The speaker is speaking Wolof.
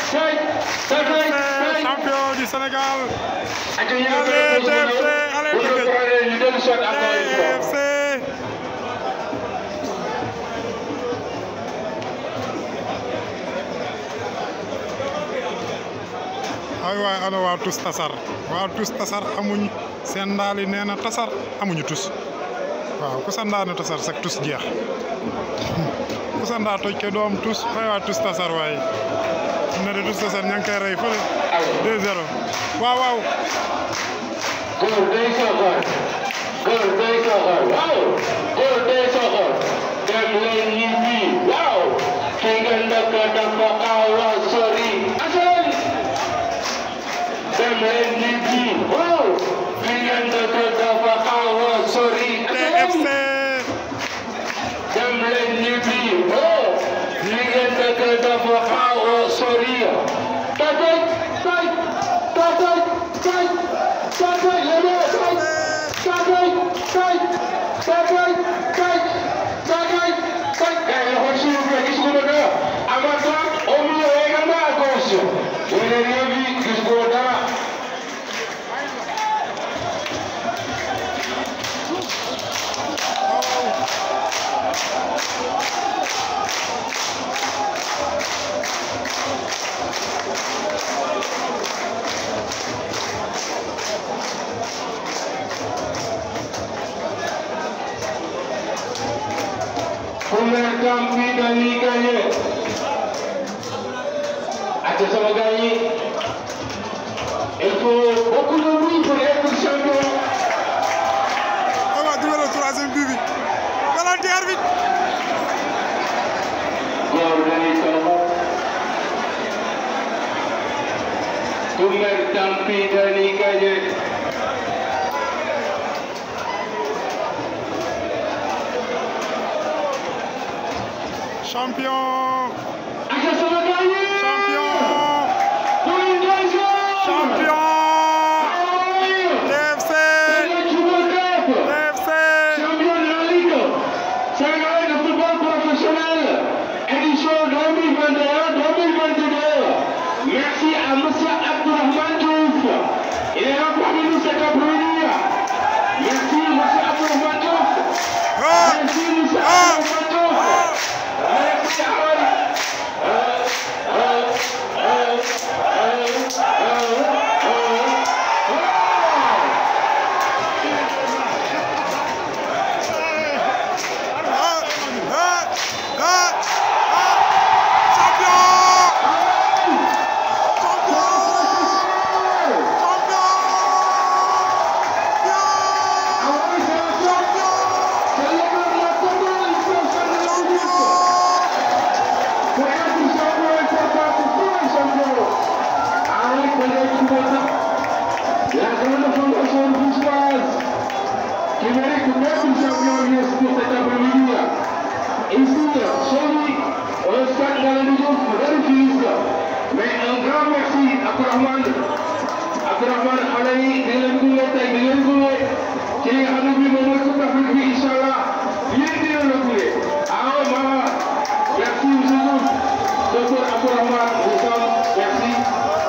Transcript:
TFC champion du Sénégal allez TFC allez TFC ay waay ana waa tus tasar waa tus tasar amuñ seen ndaal yi nee na tasar amuñu tus waaw ku sa ndaa ne tasar sax tus jeex ku sa ndaa toj ke doom tus ay waa tus tasar waaye ne de tus tasar ña ngi koy rey fële 2-0 waaw waaw góor day soxor góor day soxor waaw góor day soxor dem leen ñibbi waaw fi nga ndëkk dafa awa sori asan dem leen ñibbi waaw fi nga ndëkk dafa awa sori TFC dem leen ñibbi waaw fi nga ndëkk dafa awa sori tatay tay tatay tay tatay yéen tay tatay tay tatay tay tatay tay eh loxo suuf la gis ko dara amata au milieu également à gauche vous n'avez rien vu gis ko dara Premier temps bi dañuy gagné ak sama gars yi il faut beaucoup de bruit pour être champion. ay waa dugalal troisième but bi penalty arbitre góor dañuy soxla. Premier temps bi dañuy gagné. champion ak sama gars yi. champion pour une deuxième. champion Allez, TFC c'est le Super Cup. TFC Champion de la Ligue sénégalaise de football professionnel, édition 2021-2022. Merci à M. Abdourahmane Diouf. Il est là parmi nous cet après-midi. Merci M. Abdourahmane Diouf. ah Merci M. ah Abdourahmane Diouf. Merci à euh, euh, euh, euh, euh, euh, ah ah ah ah champion La grande fondation bourgeoise qui mérite d'être champion US pour cet après-midi. Ici, chez lui, au stade Galandou Diouf de Rufisque. Mais un grand merci à Abdourahmane Abdourahmane xale yi di leen gunge tey di leen gunge ci li nga xam ne bii moom mooy Coupe d'Afrique bi incha allah yéen di leen la gunge ah maman merci monsieur Diouf docteur Abdourahmane Wissam merci